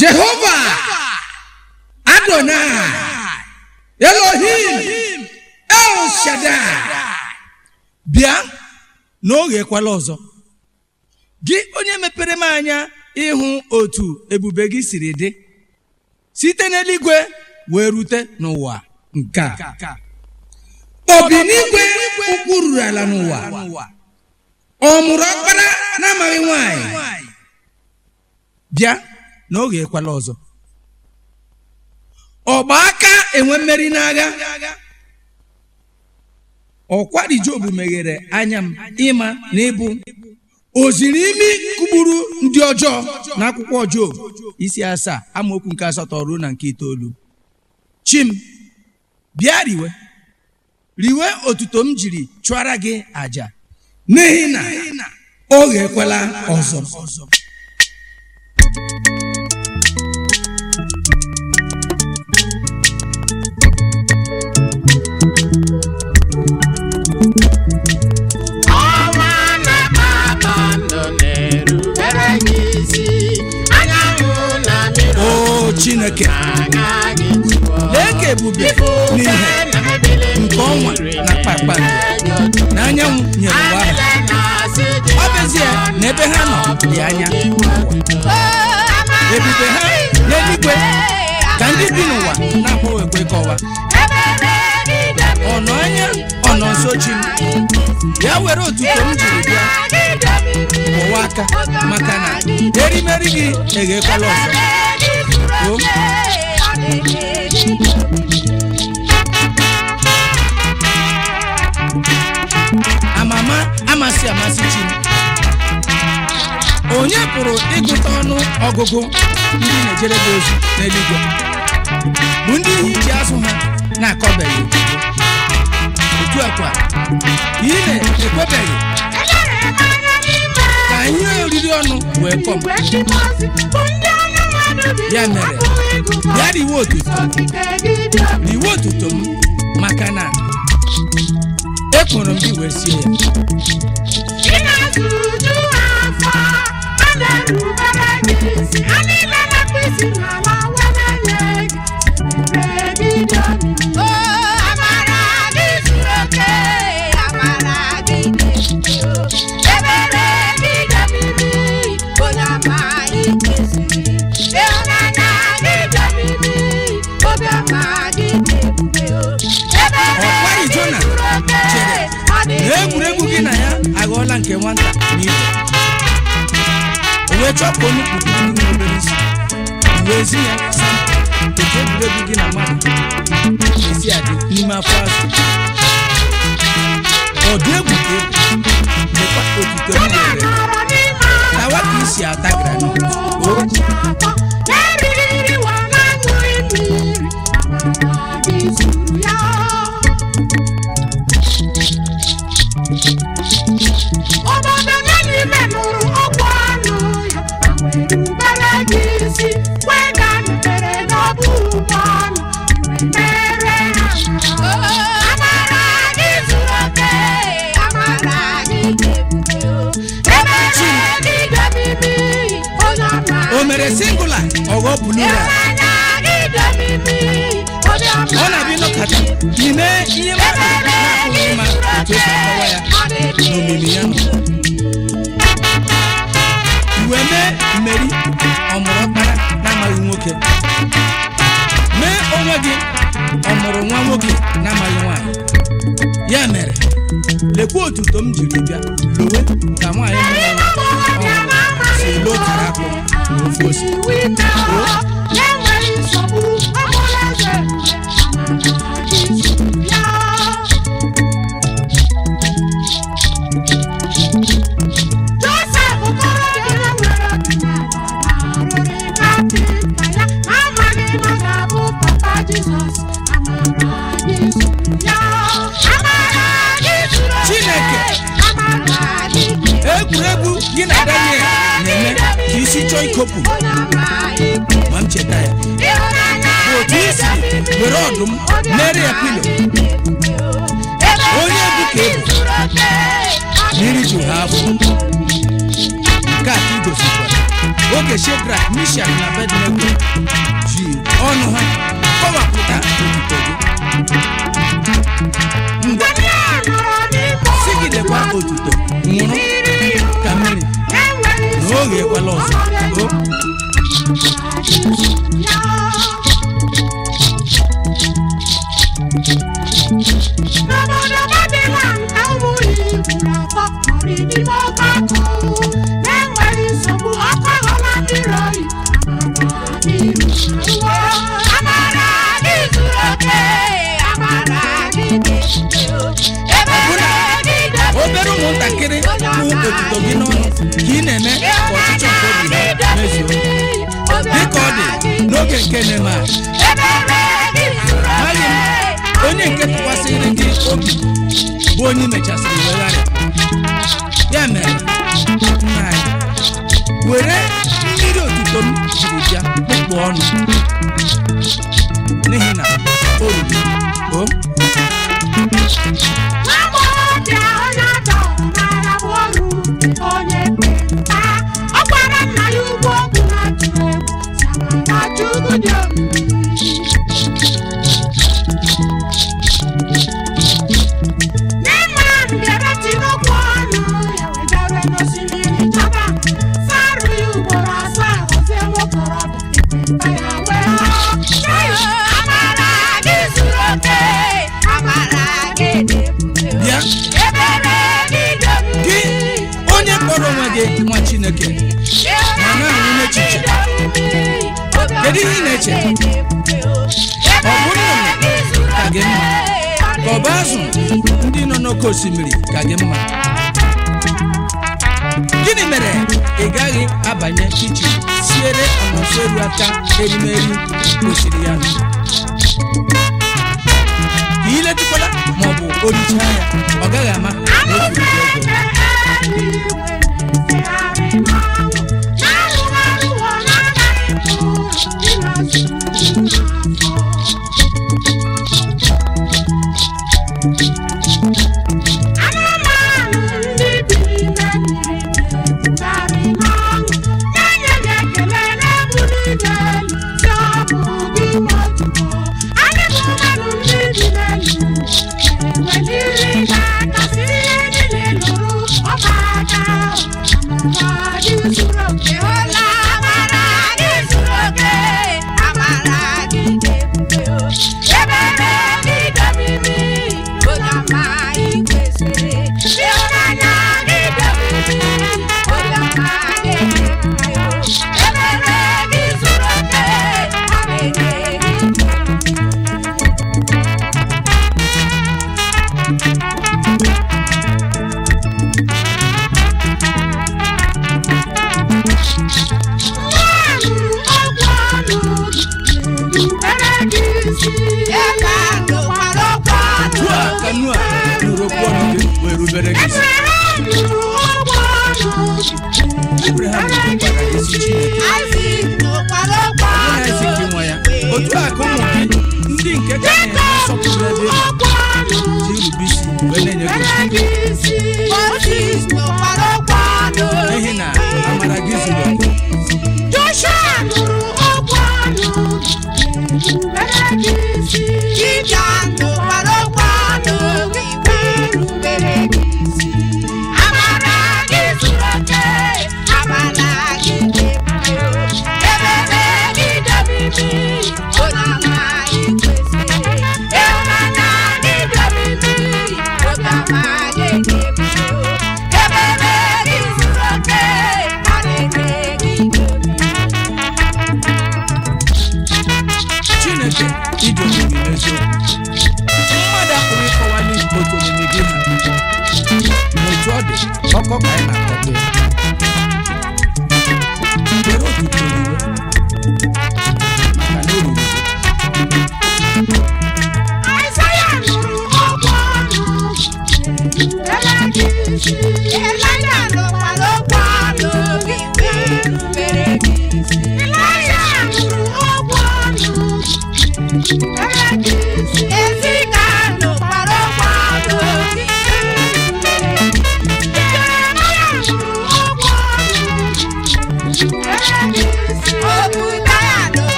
jehova adonai elohim el shaddai bịa n'oge ekwala ọzọ gị onye mepere m anya ịhụ otu ebube gị siri dị site n'eluigwe wee rute n'ụwa nke a obi n'igwe ụkwụ ruru ala n'ụwa ọ mụrụ ọkpara na-amaghị nwanyị bịa n'oge ekwala ọzọ ọgba aka enwe mmeri n'agha ọkwari job meghere anya m ịma na ịbụ o ziri imi kụgburu ndị ọjọọ n'akwụkwọ job isi asaa amaokwu nke asatọ ruo na nke itoolu chim bịa riwe riwe otuto m jiri chụara gị àjà n'ihi na oge ekwela ọzọ ọnwa na-akpata ndụ na-erubere gị isi anyanwụ na mmiri o chineke anya gị tụọ lee ka ebube n'ihe nke ọnwa na kpakpando na anyanwụ nyere ụwa ahụ ọ bụzie na ebe ha nọ dị anya ebube ha n'eluigwe ka ndị bi n'ụwa na-akpọwekwe kọwa ọ nọ anya ọ nọ nso chi m ya were otuto m jiri bịa kwụwa aka maka na erimeri gị eghekwala ọzọ o amama amasị amasị chi m onye pụrụ ịgụta ọnụ ọgụgụ ndị na-ejere gị ozi n'eluigwe bụ ndị ihe ji azụ ha na-akọbeghị otu a kwa ị na-ekwebeghị ka ihe oriri ọnụ wee kọm ya mere bịa riwe otuto riwe otuto m maka na ekpọrọ m gị wee sie ya Ọkwa Ijona chere na egwuregwu gị na ya aghọọla nke nwata n'ibe o wee chọpụ onye kpukpuru n'obere isi wee zi ya sampụ otu egwuregwu gị na mmadụ esi adị n'ime afọ azụ ọ dị egwu ka egwu dịkwa otuto m nyere tawa ka isi ata granọt o obodo n'ime nụrụ ọgwụ anụ ya were gị isi kwee ka nụtere n'ọbụ ụgbọ anụ mere ha amara gị zuru oke amara gị ebere gị ga-ebibi onye ọma o mere singula ọghọ bulura ịhụnanya gị ga-ebibi onye ọma ọ na-abịa ịnọkọta n'ime ihe mmadụ na-apụghị ịma otu esi akọwa ya n'omimi ya nọ iwe mee mmeri ọmụrụ ọkpara na-amaghị nwoke mee onwe gị ọmụrụ nwa nwoke na-amaghị nwaanyị ya mere lekwa otuto m jiri bịa lowe ka nwaanyị mụrụ nwa ọhụrụ si elo kara akpụ na ofe ose na-enweghị nsogbu ọbụla eze Joseph okorobịa nwere arụrị kapịnta ya amaghị na ọ ga-abụ papa Jizọs amara gị zuru ya amara gị zuru oke. Chineke. amara gị dị egwuregwu gị na daniel na-eme ka isi chọọ ikopụ ma m cheta ya bụ otu isi were ọdụm mere ya pilo onye bụ ka ebu na iri ju ha afọ nke a ka igosikwara oge shedrak mishak na bednego ji ọnụ ha kọwapụta otuto gị ngwa sigidekwa otuto nwụrụ ka mmiri na oge ekwela ọzọ o N'obodo Babylon ka ụmụ Igbo na-akpọ ọrịdịmọ ọgbakọ. Na-enweghị nsogbu, ọkụ aghọla mmiri oyi. Amara gị zuru oke, amara gị dị ebere gị dị obere ụmụntakịrị hụ otuto gị n'ọnụ ka ị na-eme ka ọchịchọ nke obi ha mezuo dịka ọ dị n'oge nke Neman amaghị m onye nke tụkwasịrị gị obi bụ onye mechasịrị wegharịa ya mere nna anyị were mmiri otuto m jiri bịa kpụkpụ ọnụ n'ihi na o ruru o Nwagbọghọbịa onye atọ mara bụ ọrụ onye ekpenta. Ọ gwara nna ya ugwu okwu na-atụ egwu, Samara Chukwu dị omimi. Neman bịara tinye okwu ọnụ ya wedere n'osimiri chaba. Sarụ ya ugboro asaa gọzie nwokorobịa ekpenta ya wee hụ. Amara gị zuru oke, amara gị dị ebube. bịa Ebere gị dị omimi. gị onye kpọrọ onwe gị nwa Chineke ma na-anwụ n'echiche Kedu ihe ị na-eche? Ọ bụ nnụnụ ka gị mma ka ọ bụ azụ ndị nọ n'oké osimiri ka gị mma gịnị mere ị gaghị abanye iji siere ọnọseru aka erimeri kwesịrị ya nụ? ka ị letụkwala ma ọ bụ orichaa ya ọ gaghị ama na o furu gị ego Anụmanụ ndị bi n'ime mmiri na-ekwugharị n'ọṅụ, na-enye gị ekele na-ebuli gị elu, sị ọ bụ gị nwe otuto. Anyị bụ mmadụ ndị bi n'elu, na-eweliri gị aka sị ihe niile lụrụ ọba aka. Amara gị zuru oke, ọla amara gị zuru oke, amara gị dị ebube o. Ebere gị dị omimi, onye ọma ị kwesịrị. Ịhụnanya gị dị omimi, onye ọma gị dị ebube o. Ebere gị zuru oke, ọmịiko gị dị omimi. otu a ka Noa nụrụ okwu ọnụ gị wee rubere gị isi Abraham nwekwara ezi Chineke ọbụna Aịzik nwa ya otu a ka ụmụ gị ndị nke ka na-enwe nsọpụrụ ebe ị nọ ji irube isi wee na-enye gị otuto